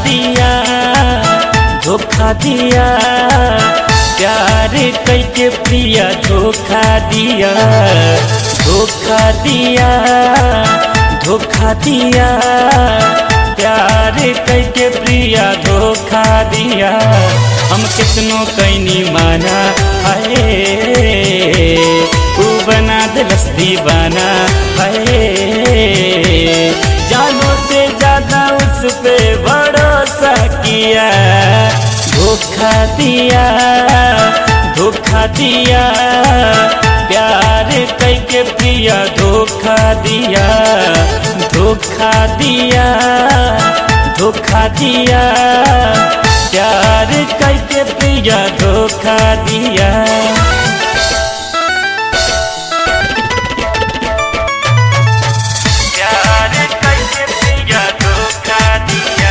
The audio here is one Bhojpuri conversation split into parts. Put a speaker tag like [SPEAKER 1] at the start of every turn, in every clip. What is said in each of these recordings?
[SPEAKER 1] दिया धोखा दिया प्यार कैके प्रिया धोखा दिया धोखा दिया धोखा दिया प्यार कैके प्रिया धोखा दिया हम कितनो कैनी माना है तू बना दिलस दीवाना है जानो से ज्यादा उस पे भरोसा किया धोखा दिया धोखा दिया प्यार कैके प्रिया धोखा दिया धोखा दिया धोखा दिया प्यार कैके प्रिया धोखा दिया प्यार कैके प्रिया धोखा दिया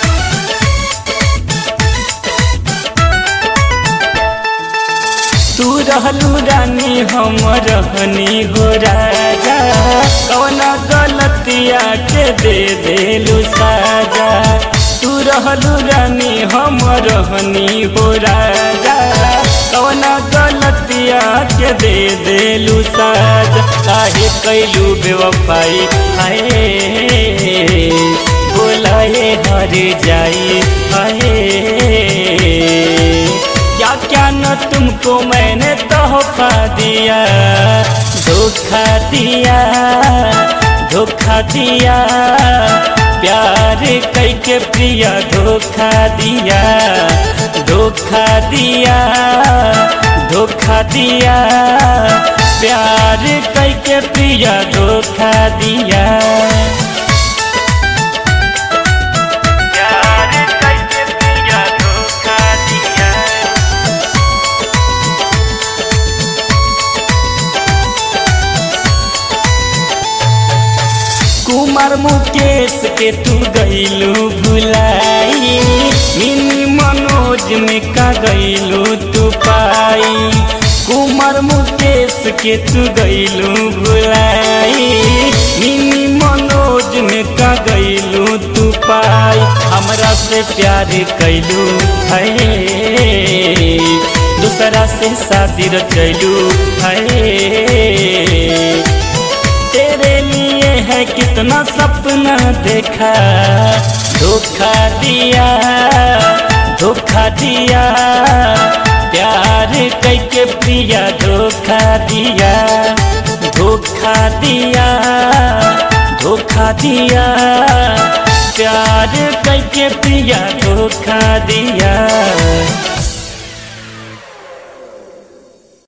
[SPEAKER 1] तू रहलू रानी हम रहनी हो राजा कौन गलतिया के दे देलू साजा तू रहलू रानी हम रहनी हो राजा कौन गलतिया के दे देलू साजा काहे कैलू बेवफाई हाय बोलाए हर जाई हाय क्या क्या न तुमको मैंने तोहफा दिया धोखा दिया धोखा दिया प्यार कैके प्रिया धोखा दिया धोखा दिया धोखा दिया प्यार कैके प्रिया धोखा दिया प्यार कैके प्रिया धोखा दिया कुमार मुकेश के तू गईलू भुलाई मिनी मनोज में का गईलू तू पाई कुमार मुकेश के तू गईलू भुलाई मिनी मनोज में का गईलू तू पाई हमरा से प्यार कैलू है दूसरा से शादी रचैलू है तेरे लिए है कितना सपना देखा धोखा दिया धोखा दिया प्यार कैके प्रिया धोखा दिया धोखा दिया धोखा दिया प्यार कैके प्रिया धोखा दिया